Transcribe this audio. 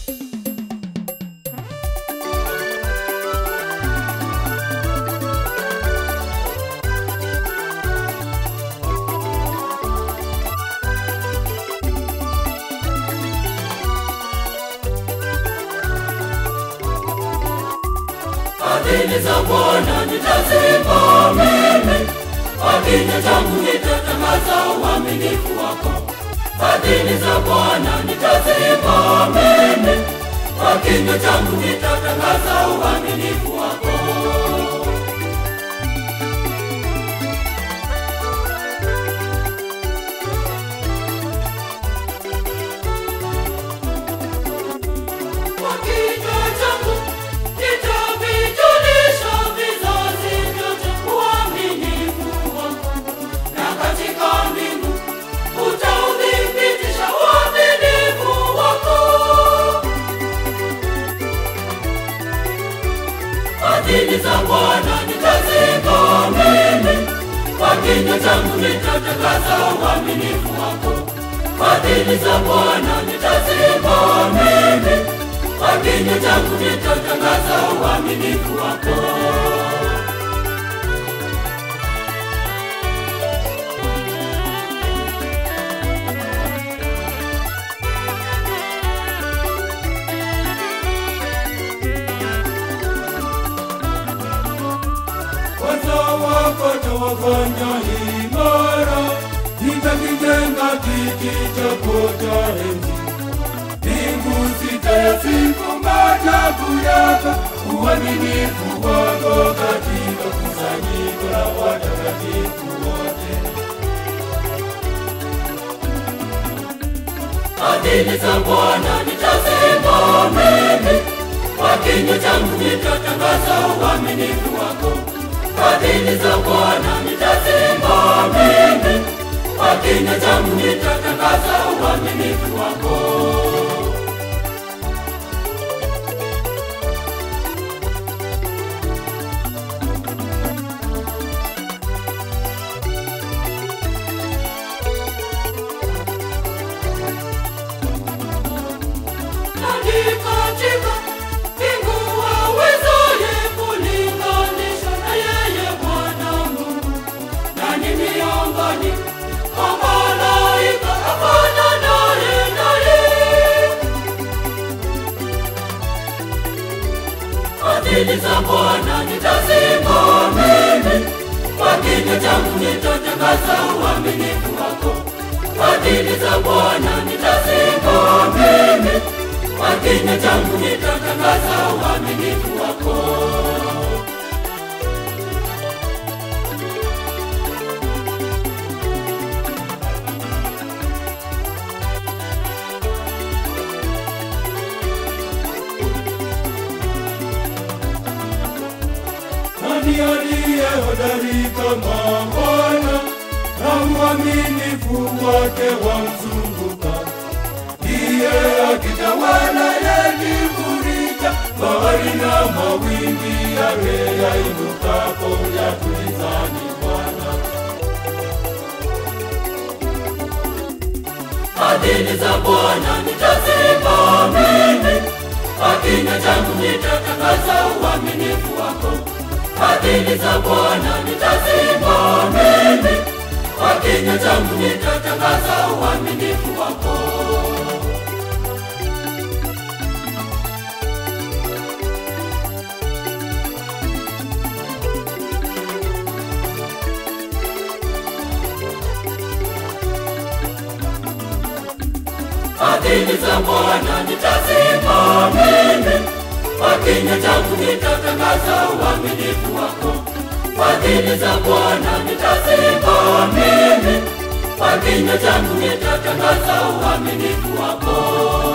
Fadhili za Bwana nitazipa mimi, kwa kinywa changu nitatangaza uaminifu wako. Fadhili za Bwana nitazipa mimi, kwa kinywa changu nitatangaza uaminifu wako. Kwa kinywa changu nitavijulisha vizazi vyote uaminifu wako, na katika mbingu utauthibitisha uaminifu wako. Fadhili za Bwana nitazipa mimi, kwa kinywa changu nitatangaza uaminifu wako. Fadhili za Bwana nitazipa mimi, kwa kinywa changu nitatangaza uaminifu wako. Wazao wako tawafanya imara, nitakijenga kiti chako cha enzi. Mbingu zitayasifu maajabu yako, uaminifu wako katika kusanyiko la watakatifu wote. Fadhili za Bwana nitazipa mimi, kwa kinywa changu nitatangaza uaminifu wako. Fadhili za Bwana nitazipa mimi, kwa kinywa changu nitatangaza uaminifu wako. Nani katika mbingu awezaye kulinganisha na yeye Bwana Mungu? Nani miongoni mwa malaika afananaye naye? Fadhili za Bwana nitazipa mimi, kwa kinywa changu nitatangaza uaminifu wako. Fadhili za Bwana nitazipa mimi, kwa kinywa changu nitatangaza uaminifu wako. Nani aliye hodari kama Bwana, na uaminifu wake wamzunguka? Ndiye akitawala yakifurika, bahari na mawimbi yake yainukapo yatulizani Bwana. Fadhili za Bwana nitazipa mimi, kwa kinywa changu nitatangaza uaminifu wako. Fadhili za Bwana nitazipa mimi, kwa kinywa changu nitatangaza uaminifu wako. Fadhili za Bwana nitazipa mimi, kwa kinywa changu nitatangaza uaminifu wako. Fadhili za Bwana nitazipa mimi, kwa kinywa changu nitatangaza uaminifu wako.